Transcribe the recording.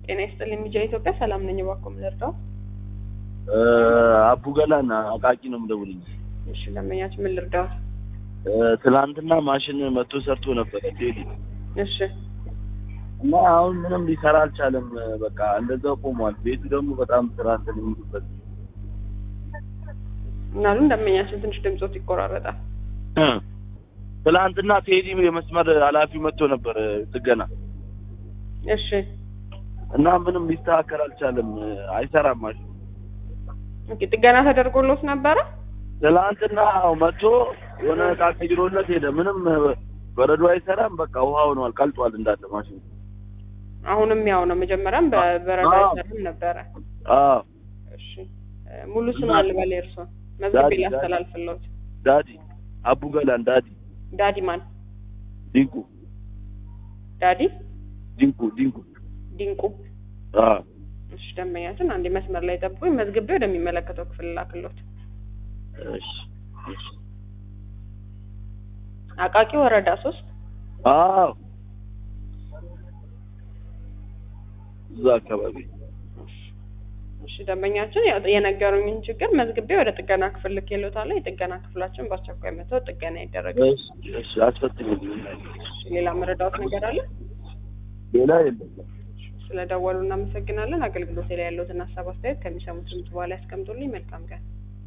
ጤና ይስጥልኝ ሚዲያ ኢትዮጵያ ሰላም ነኝ። እባክዎ ምን ልርዳው? አቡ ገላና አቃቂ ነው የምደውልኝ። እሺ ደንበኛችን ምን ልርዳው? ትናንትና ማሽን መጥቶ ሰርቶ ነበረ ቴዲ እሺ እና አሁን ምንም ሊሰራ አልቻለም። በቃ እንደዛው ቆሟል። ቤቱ ደግሞ በጣም ስራ እንትን የሚሉበት ምናሉን ደንበኛችን ትንሽ ድምጾት ይቆራረጣል። ትናንትና ቴዲ የመስመር ኃላፊው መጥቶ ነበር ጥገና እሺ እና ምንም ሊስተካከል አልቻለም። አይሰራም ማሽኑ። ኦኬ ጥገና ተደርጎሎት ነበረ? ትናንትና መጥቶ የሆነ እቃ ቀይሮለት ሄደ። ምንም በረዶ አይሰራም። በቃ ውሃ ሆኗል፣ ቀልጧል እንዳለ ማሽኑ። አሁንም ያው ነው። መጀመሪያም በበረዶ አዎ። አይሰርም ነበረ። አዎ እሺ እ፣ ሙሉ ስም እና- አልበል የእርሶ መዝግቤ ዳዲ፣ ላስተላልፍልዎት። ዳዲ አቡ ገላን ዳዲ ዳዲ ማን? ዲንቁ ዳዲ ዲንቁ ዲንቁ ዲንቁ። አዎ እሺ ደንበኛችን አንዴ መስመር ላይ ጠብቁኝ፣ መዝግቤ ወደሚመለከተው ክፍል ላክልዎት። እሺ እሺ አቃቂ ወረዳ ሶስት አዎ እዛ አካባቢ እሺ ደንበኛችን ያው የነገሩኝን ችግር መዝግቤ ወደ ጥገና ክፍል ልኬልዎታለሁ። የጥገና ክፍላችን በአስቸኳይ መጥተው ጥገና ይደረጋል። እሺ እሺ አስፈትልኝ እሺ ሌላ መረዳዎት ነገር አለ? ሌላ የለም ስለደወሉ እናመሰግናለን። አገልግሎት ላይ ያለዎትን ሀሳብ አስተያየት ከሚሰሙት ድምጽ በኋላ ያስቀምጡልኝ። መልካም ቀን።